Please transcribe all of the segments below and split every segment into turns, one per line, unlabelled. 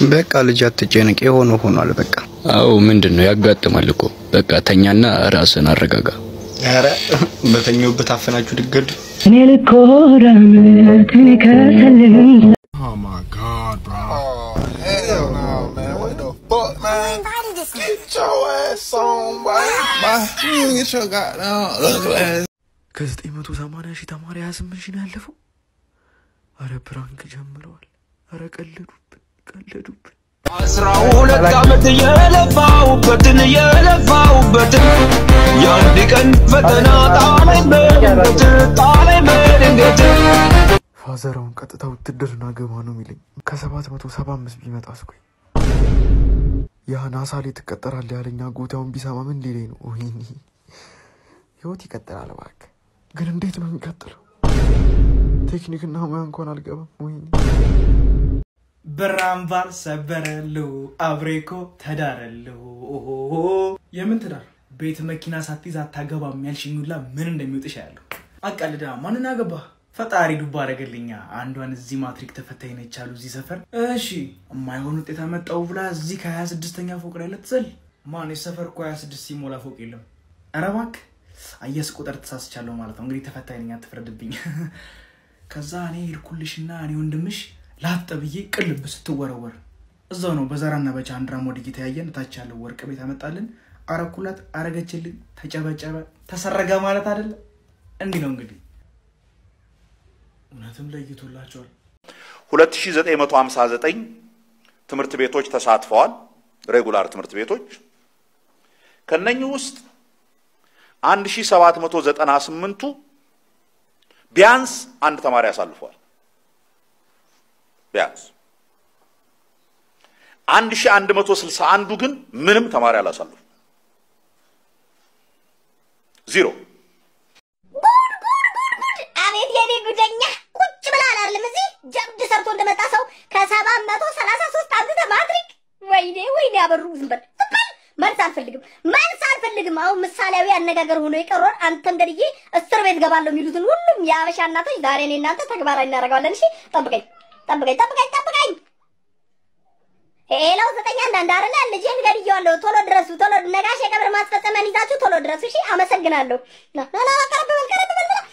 በቃ ልጅ አትጨነቅ፣ የሆነ ሆኗል። በቃ
አዎ ምንድን ነው ያጋጥማል እኮ በቃ ተኛና ራስን አረጋጋ።
ኧረ በተኛውበት አፈናችሁ ድገዱ።
እኔ ልኮራመት እኔ ከሰልም
Oh my god, bro. Oh, hell no, man. What the fuck, man? Get your ass on, boy. Bye. You get your goddamn ugly ass.
ከዘጠኝ መቶ ሰማንያ ሺህ ተማሪ ሀያ ስምንት ሺህ ነው ያለፈው። አረ ፕራንክ ጀምረዋል። አረ ቀለዱብን ቀለዱብን።
አስራ ሁለት ዓመት የለፋሁበትን የለፋሁበትን የአንድ ቀን ፈተና ጣለኝ በድንገት ጣለኝ በድንገት
ፋዘራውን ቀጥታ ውትድርና ገባ ነው የሚለኝ። ከሰባት መቶ ሰባ አምስት ቢመጣ እስኮይ ያ ናሳ ላይ ትቀጠራለህ ያለኝ አጎታውን ቢሰማ ምን ሊለኝ ነው? ወይኔ ህይወት ይቀጥላል እባክህ። ግን እንዴት ነው የሚቀጥለው? ቴክኒክና ሙያ እንኳን አልገባም። ወይኔ
ብራምባር ሰበረልሁ አብሬኮ ተዳረልሁ። ኦሆሆ የምን ትዳር? ቤት መኪና ሳትይዝ አታገባም ያልሽኝ ሁላ ምን እንደሚወጥሽ ያለሁ አቃልዳ ማንን አገባ? ፈጣሪ ዱባ አደረገልኛ። አንዷን እዚህ ማትሪክ ተፈታኝ ነች አሉ እዚህ ሰፈር። እሺ የማይሆን ውጤት አመጣው ብላ እዚህ ከሀያ ስድስተኛ ፎቅ ላይ ልትዘል። ማን የሰፈር እኮ ሀያ ስድስት ሲሞላ ፎቅ የለም። ኧረ እባክህ አየስ ቁጥር ተሳስቻለሁ ማለት ነው። እንግዲህ ተፈታኝ ነኝ አትፍረድብኝ። ከዛ እኔ ሄድኩልሽና እኔ ወንድምሽ ላጠ ብዬ ቅልብ ስትወረወር እዛው ነው በዛራና በቻንድራ ሞድግ የተያየን። እታች ያለው ወርቅ ቤት አመጣልን፣ አረኩላት፣ አረገችልኝ፣ ተጨበጨበ፣ ተሰረገ ማለት አይደለ? እንዲህ ነው እንግዲህ። እውነትም ለይቶላቸዋል።
2959 ትምህርት ቤቶች ተሳትፈዋል። ሬጉላር ትምህርት ቤቶች ከነኚህ ውስጥ 1798ቱ ቢያንስ አንድ ተማሪ አሳልፈዋል። ቢያንስ 1161ዱ ግን ምንም ተማሪ አላሳልፉ ዜሮ።
አቤት የኔ ጉደኛ ቁጭ ብላ አላለም እዚህ ጀብድ ሰርቶ እንደመጣ ሰው ከሰባት መቶ ሰላሳ ሶስት አምጥተህ ማትሪክ። ወይኔ ወይኔ አበሩ ዝም በል ዝም በል። መልስ አልፈልግም መልስ አልፈልግም። አሁን ምሳሌያዊ አነጋገር ሆኖ የቀረውን አንተን ገድዬ እስር ቤት ገባለሁ የሚሉትን ሁሉም የአበሻ እናቶች ዛሬ እኔ እናንተ ተግባራዊ እናደርገዋለን። እሺ ጠብቀኝ ጠብቀኝ ጠብቀኝ ጠብቀኝ። ሄሎ ዘጠኝ አንዳንድ አይደለ ልጄን ገድዬዋለሁ። ቶሎ ድረሱ ቶሎ ነጋሽ የቀብር ማስፈጸሚያን ይዛችሁ ቶሎ ድረሱ። እሺ አመሰግናለሁ። ና ና ና ቀረብ በል ቀረብ በል በል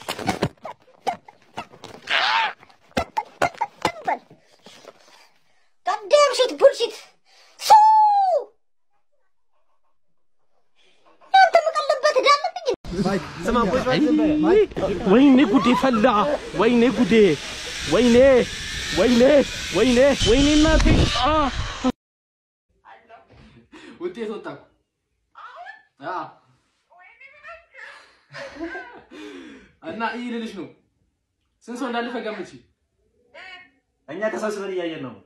goddamn shit bullshit ሱ አንተ የምቀልበት እዳለብኝ
ወይኔ ጉዴ ፈላ! ወይኔ ጉዴ! ወይኔ ወይኔ ወይኔ ወይኔ እናቴ! አ!
ውጤት ወጣ እኮ። አዎ። እና ይህ ልልሽ ነው። ስንት ሰው እንዳለፈ ገምቺ።
እኛ ተሰብስበን እያየን ነው።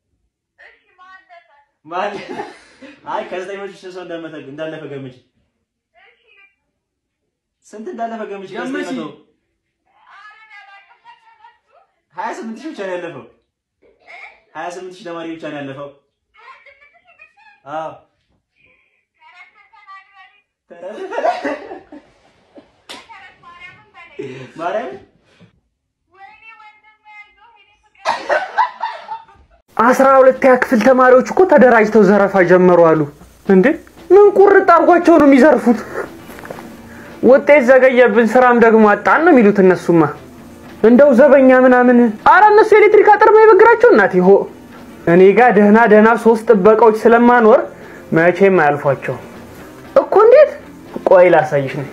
ማን? አይ ከዘጠኝ መቶ ሺህ ሰው እንዳመተ እንዳለፈ ገምች። ስንት እንዳለፈ ገምች። ከዘጠኝ
ገምቺ።
መቶ ሀያ ስምንት ሺህ ብቻ ነው ያለፈው። ሀያ ስምንት ሺህ ተማሪ ብቻ ነው ያለፈው። አዎ ማርያም
አስራ ሁለተኛ ክፍል ተማሪዎች እኮ ተደራጅተው ዘረፋ ጀመሩ አሉ። እንዴ ምን ቁርጥ አድርጓቸው ነው የሚዘርፉት? ውጤት ዘገየብን፣ ስራም ደግሞ አጣን ነው የሚሉት እነሱማ። እንደው ዘበኛ ምናምን፣ አረ እነሱ ኤሌክትሪክ አጥር ነው የበግራቸው እናቴ ሆ እኔ ጋር ደህና ደህና ሶስት ጥበቃዎች ስለማኖር መቼም አያልፏቸው እኮ። እንዴት? ቆይ ላሳይሽ ነው።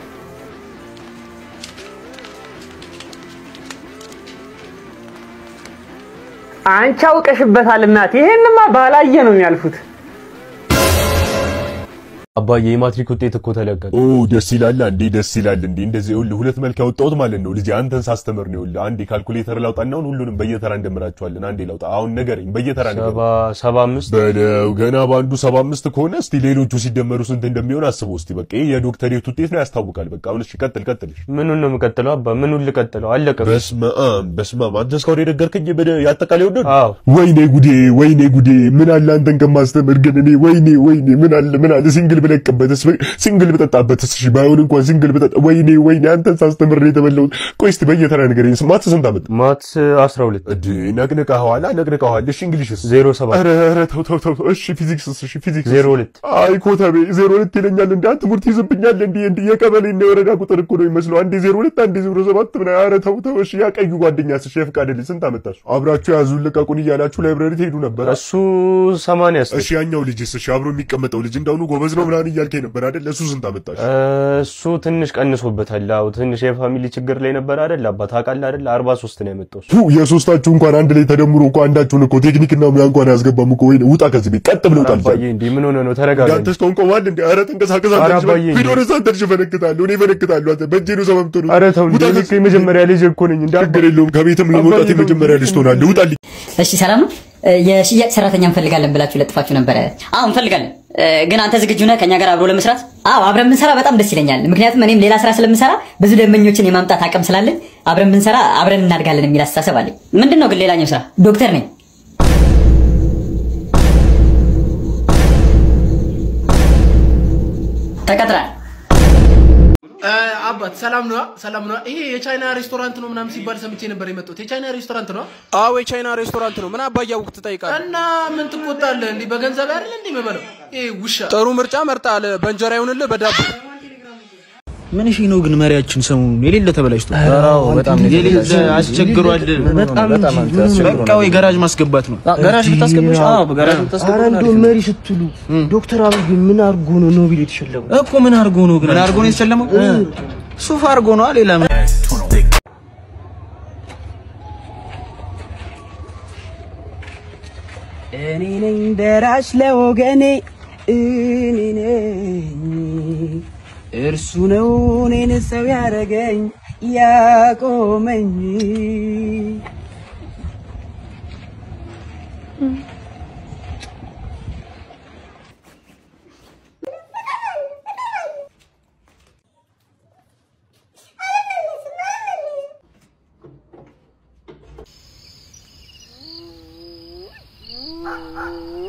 አንቺ አውቀሽበታል እናቴ። ይሄንማ ባላየ ነው የሚያልፉት።
አባዬ የማትሪክ ውጤት እኮ ተለቀቀ።
ኦ ደስ ይላል እንዴ! ደስ ይላል እንዴ! እንደዚህ ይኸውልህ ሁለት መልክ ያወጣሁት ማለት ነው። ልጄ አንተን ሳስተምር ነው። ይኸውልህ አንዴ ካልኩሌተር ላውጣና አሁን ሁሉንም በየተራ እንደምራቸዋለን። አንዴ ላውጣ። አሁን ንገረኝ፣ በየተራ ንገረኝ።
ሰባ ሰባ አምስት
በለው ገና በአንዱ ሰባ አምስት ከሆነ እስቲ ሌሎቹ ሲደመሩ ስንት እንደሚሆን አስበው እስቲ። በቃ ይሄ የዶክተሬት ውጤት ነው ያስታውቃል። በቃ አሁን እሺ ቀጥል ቀጥል።
ምኑን ነው የምቀጥለው አባ? ምኑን ልቀጥለው? አለቀ።
በስመ አብ በስመ አብ። አንተ እስካሁን የነገርከኝ በደ ያጠቃላይ ወደ
አዎ
ወይኔ ጉዴ ወይኔ ጉዴ ምን አለ አንተን ከማስተምር ግን እኔ ወይኔ ወይኔ ምን አለ ምን አለ ሲንግል ብለቅበትስ ሲንግል ብጠጣበትስ እሺ ባይሆን እንኳን ሲንግል ብጠጣ ወይኔ ወይኔ አንተን ሳስተምር ነው የተበላሁት ቆይ እስቲ በየተራ ንገረኝ ማትስ ስንት አመጣ
ማትስ 12
እድ ነቅንቀኸዋል ነቅንቀኸዋል እሺ እንግሊሽስ
07
ኧረ ኧረ ተው ተው ተው እሺ ፊዚክስስ እሺ ፊዚክስ
02
አይ ኮተቤ 02 ይለኛል እንዴ አንተ ትምህርት ይዝብኛል እንዴ እንዴ የቀበሌ እና የወረዳ ቁጥር እኮ ነው የሚመስለው አንዴ 02 አንዴ 07 ምን ኧረ ተው ተው እሺ ያ ቀዩ ጓደኛስ እሺ የፍቃድ ልጅ ስንት አመጣሽ አብራችሁ ያዙን ልቀቁን እያላችሁ ላይብረሪ ትሄዱ ነበር
እሱ 80 ያስ
እሺ ያኛው ልጅስ እሺ አብሮ የሚቀመጠው ልጅ እንዳሁኑ ጎበዝ ነው ምናምን እያልከኝ ነበር አይደል እሱ ስንት አመጣሽ
እሱ ትንሽ ቀንሶበታል። አዎ ትንሽ የፋሚሊ ችግር ላይ ነበር አይደል? አባት ታውቃለህ አይደል? 43 ነው ያመጣው እሱ።
ቱ የሶስታችሁ እንኳን አንድ ላይ ተደምሮ እኮ አንዳችሁን እኮ ቴክኒክና ሙያ እንኳን ያስገባም እኮ ወይ ውጣ ከዚህ ቤት ቀጥ ብለው ጣል
አባዬ እንዴ ምን ሆነ ነው? ተረጋጋ።
አንተ እስካሁን ቆማል እንዴ ኧረ ተንቀሳቀስ
ኧረ አባዬ እንዴ።
ቪዲዮ ረሳ አንተ ልጅ ፈነክታለሁ እኔ ፈነክታለሁ አንተ በእጄ ነው ሰበብ ትሆኑ
ኧረ ተው እንዴ እኔ እኮ የመጀመሪያ ልጅ እኮ ነኝ። እንደ
ችግር የለውም ከቤትም ለመውጣት የመጀመሪያ ልጅ ትሆናለህ ውጣልኝ
እሺ ሰላም ነው። የሽያጭ ሰራተኛ እንፈልጋለን ብላችሁ ለጥፋችሁ ነበረ። አዎ እንፈልጋለን። ግን አንተ ዝግጁ ነህ ከኛ ጋር አብሮ ለመስራት? አዎ አብረን ብንሰራ በጣም ደስ ይለኛል። ምክንያቱም እኔም ሌላ ስራ ስለምሰራ ብዙ ደንበኞችን የማምጣት አቅም ስላለኝ አብረን ብንሰራ አብረን እናድጋለን የሚል አስተሳሰብ አለኝ። ምንድን ነው ግን ሌላኛው ስራ? ዶክተር ነኝ። ተቀጥራል።
አባት ሰላም ነዋ፣ ሰላም ነዋ። ይሄ የቻይና ሬስቶራንት ነው ምናምን ሲባል ሰምቼ ነበር የመጣሁት። የቻይና ሬስቶራንት ነው?
አዎ የቻይና ሬስቶራንት ነው። ምን አባያውቅ ትጠይቃለህ?
እና ምን ትቆጣለህ? እንዲህ በገንዘብ አይደል እንዲህ የምበለው? ይሄ ውሻ
ጥሩ ምርጫ መርጣል። በእንጀራ ይሁንልህ በዳቦ
ምን እሺ ነው ግን መሪያችን ሰሞኑን የሌለ ተበላሽቶ
አዎ፣ በጣም ነው
የሌለ
የተበላሸው።
አስቸግሯል።
በጣም
በጣም
እንጂ
እንጂ
ምን አስቸግሯል?
በቃ ወይ ገራዥ ማስገባት ነው።
ገራዥ ልታስገቡሽ? አዎ፣ በገራዥ ልታስገቡ
ኧረ እንደው
አሪፍ ነው።
መሪ ስትሉ ዶክተር አብይ ምን አድርጎ ነው ኖቤል የተሸለመው?
እኮ ምን አድርጎ ነው ግን?
ምን አድርጎ ነው የተሸለመው? ሱፍ አድርጎ ነው ሌላ ምን
እኔ ነኝ ደራሽ ለወገኔ እኔ ነኝ እርሱ ነው እኔን ሰው ያደረገኝ ያቆመኝ
Oh,